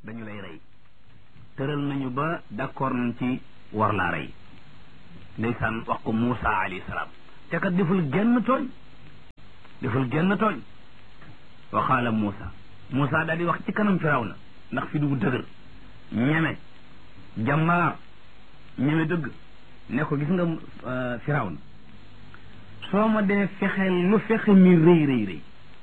dañu lay rey tëral nañu ba d'accord nañ ci war laa rey ndeysaan wax ko Moussa alayhi salaam te kat deful genn tooñ deful genn tooñ wa qaala Moussa Moussa daal di wax ci kanam Firawna ndax fi du dëgër ñeme jàmbaar ñeme dëgg ne ko gis nga Firawna soo ma dee fexeel lu fexe mi rëy rëy rëy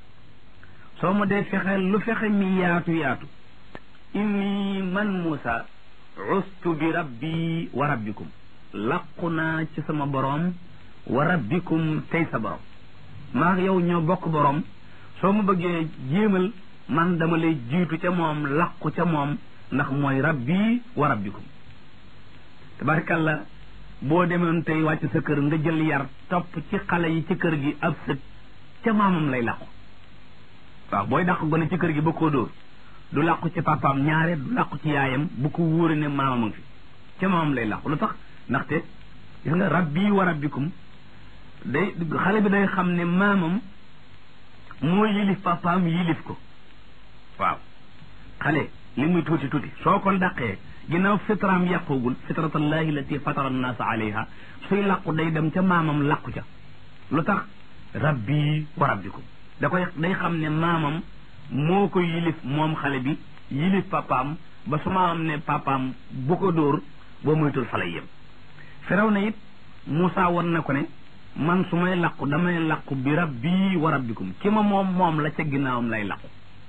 soo ma dee fexeel lu fexe mi yaatu yaatu inni man Moussa ustu bi rabbi wa rabbikum làqu naa ci sama boroom wa rabbikum tey sa boroom maa yow ñoo bokk boroom soo ma bëggee jéemal man dama lay jiitu ca moom làqu ca moom ndax mooy rabbi wa rabbikum tabarkalla boo demoon tey wàcc sa kër nga jël yar topp ci xale yi ci kër gi ab sët ca maamam lay làqu waaw booy dàq gone ci kër gi ba koo dóor du làqu ci papaam ñaare du làqu ci yaayam bu ko wóore ne maamam fi ca maamam lay làqu lu tax ndaxte gis nga rabbi wa rabbikum day xale bi day xam ne maamam moo yilif papaam yilif ko waaw xale li muy tuuti tuuti soo ko dàqee ginnaaw fitraam yàqoogul fitratallahi lati fatara annaasa alayha suy làqu day dem ca maamam làqu ca lu tax rabbi wa rabbikum da koy day xam ne maamam moo ko yilif moom xale bi yilif papaam ba su maamam ne papaam bu ko dóor boo moytul fa lay yem firaw na it Moussa war na ko ne man su may làqu damay làqu bi rabbi wa rabbikum ki ma moom moom la ca ginnaawam lay làqu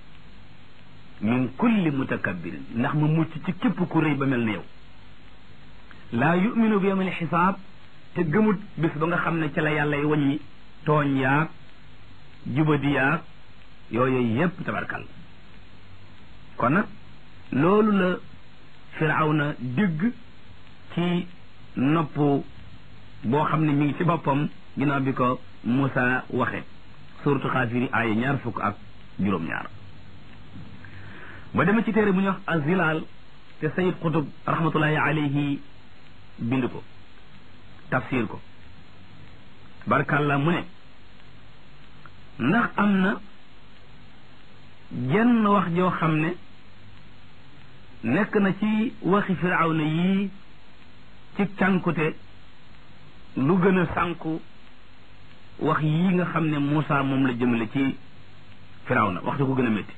min kulli mutakabbirin ndax ma mucc ci képp ku rëy ba mel ne yow laa yuminu bi yawmil xisaab te gëmut bis ba nga xam ne ci la yàlla y waññi tooñ yaag jubadi yaag yooyu yépp tabarkal kon nag loolu la firawna dégg ci nopp boo xam ne mi ngi ci boppam ginnaaw bi ko Moussa waxe suratu xaafiri aaya ñaar fukk ak juróom-ñaar ba dema ci téere bu ñuy wax azilaal te sayid qutub rahmatullahi alayhi bind ko tafsir ko barkàlla mu ne ndax am na jenn wax joo xam ne nekk na ci waxi firawna yii ci cànkute lu gën a sànku wax yii nga xam ne Moussa moom la jëmale ci firawna wax da ko gën a métti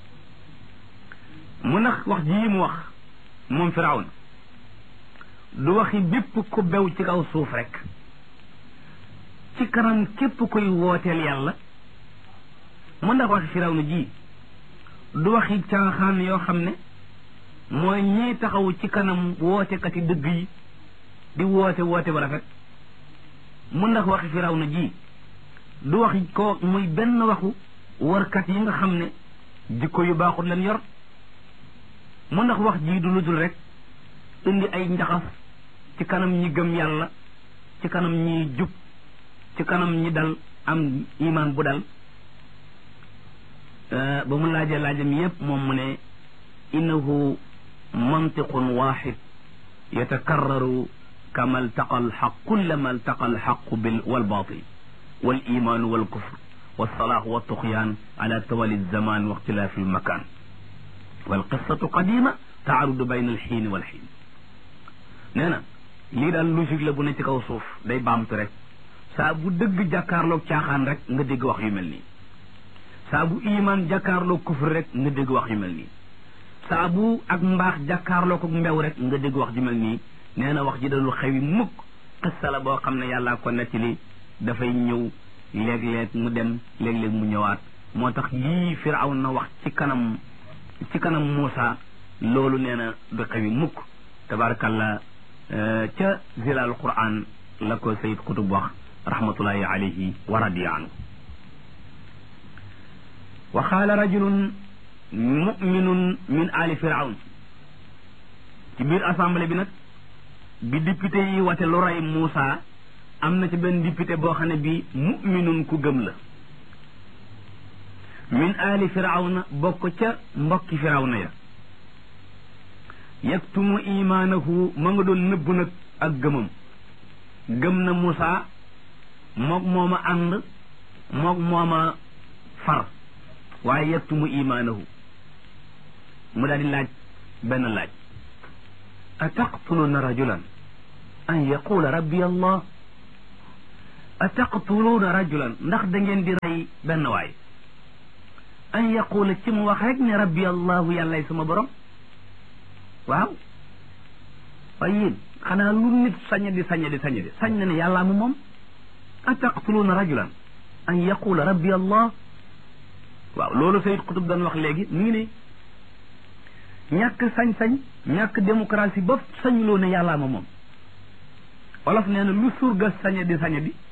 mu nax wax jii mu wax moom firawna du waxi bépp ku bew ci kaw suuf rek ci kanam képp koy wooteel yàlla mu ndax waxi firawna ji du waxi caaxaan yoo xam ne mooy ñiy taxaw ci kanam wootekati dëgg yi di woote woote ba rafet mu ndax waxi firawna ji du waxi ko muy benn waxu warkat yi nga xam ne jikko yu baaxul leen yor mu ndax wax ji du lu dul rek indi ay njaxas ci kanam ñi gëm yàlla ci kanam ñi jub ci kanam ñi dal am iman bu dal ba mu laajee laajam yépp moom mu ne innahu mantiqun waxid yatakarraru kama altaqa alxaq kullama altaqa alxaqu bil walbatil walimanu walkufr walsalah waltuxyan ala tawali alzaman wa ixtilafi almakan walqissatu qadima taarudu bayna alxiin walxiin nee na lii daal logique la bu ne ci kaw suuf day baamtu rek saa bu dëgg jàkkaarloog caaxaan rek nga dégg wax yu mel nii saa bu iman jàkkaarloog kufr rek nga dégg wax yu mel nii saa bu ak mbaax jàkkaarloog ak mbew rek nga dégg wax ju mel nii nee na wax ji dalul xewi mukk xissa la boo xam ne yàllaa ko nettali dafay ñëw léeg-léeg mu dem léeg-léeg mu ñëwaat moo tax yii firawn na wax ci kanam ci kanam Moussa loolu nee na du xewi mukk tabarakallah ca zilal quran la ko sayid kutub wax rahmatullahi alayhi wa radiya anhu wa qaala rajulun muminun min ali firawn ci biir assemblée bi nag bi député yi wate lu rey Moussa am na ci benn député boo xam ne bi muminun ku gëm la min ali firawna bokk ca mbokki firawna ya yaktumu imaanahu ma nga doon nëbb nag ak gëmam gëm na Moussa moog mooma ànd moog mooma far waaye yaktumu imaanahu mu daal di laaj benn laaj a taqtuluuna rajulan an yaqula rabbi allah a taqtuluuna rajulan ndax da ngeen di rey benn waay an yaqula ci mu wax rek ne rabbi allahu yàllay sama borom waaw waaye yéen xanaa lu nit sañ di sañ di sañ di sañ na ne yàllaa mu moom a taqtuluuna rajulan an yaqula rabbi allah waaw loolu Sayyid Qutb doon wax léegi mu ngi ne ñàkk sañ-sañ ñàkk démocratie ba sañuloo ne yàllaa ma moom olof nee na lu surga sañe di sañe di